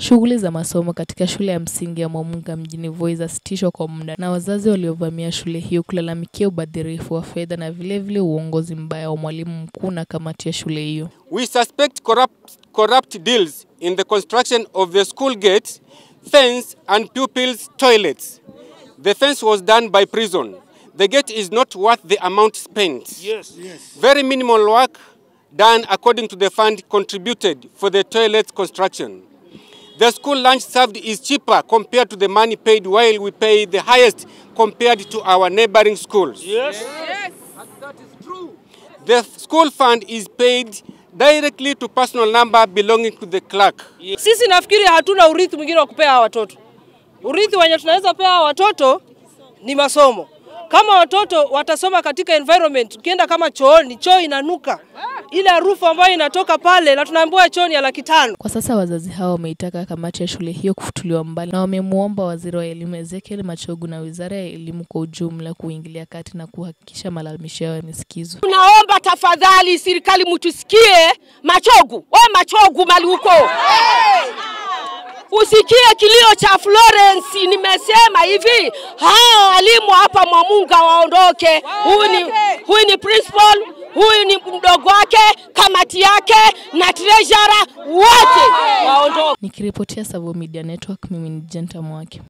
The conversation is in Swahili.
Shughuli za masomo katika shule ya msingi ya Mwamunga mjini Voi zasitishwa kwa muda na wazazi waliovamia shule hiyo kulalamikia ubadhirifu wa fedha na vilevile vile uongozi mbaya wa mwalimu mkuu na kamati ya shule hiyo. We suspect corrupt, corrupt deals in the construction of the school gate, fence and pupils' toilets. The fence was done by prison. The gate is not worth the amount spent. Yes, yes. Very minimal work done according to the fund contributed for the toilet construction. The school lunch served is cheaper compared to the money paid while we pay the highest compared to our neighboring schools. Yes. The school fund is paid directly to personal number belonging to the clerk. Sisi nafikiri hatuna urithi mwingine wa kupea hawa watoto. Urithi wenye tunaweza pea hawa watoto ni masomo. Kama watoto watasoma katika environment, ukienda kama chooni, choo inanuka ile harufu ambayo inatoka pale, na tunaambiwa choo ni ya laki tano. Kwa sasa wazazi hao wameitaka kamati ya shule hiyo kufutuliwa mbali na wamemwomba waziri wa elimu Ezekiel Machogu na wizara ya elimu kwa ujumla kuingilia kati na kuhakikisha malalamisho yao yamesikizwa. Tunaomba tafadhali, serikali mtusikie. Machogu, we Machogu mali huko, usikie kilio cha Florence. Nimesema hivi, hao walimu hapa Mwamunga waondoke. Huyu ni, huyu ni principal, huyu ni mdogo wake, kamati yake na treasurer wote waondoke. Nikiripotia Savo Media Network, mimi ni Jenta Mwake.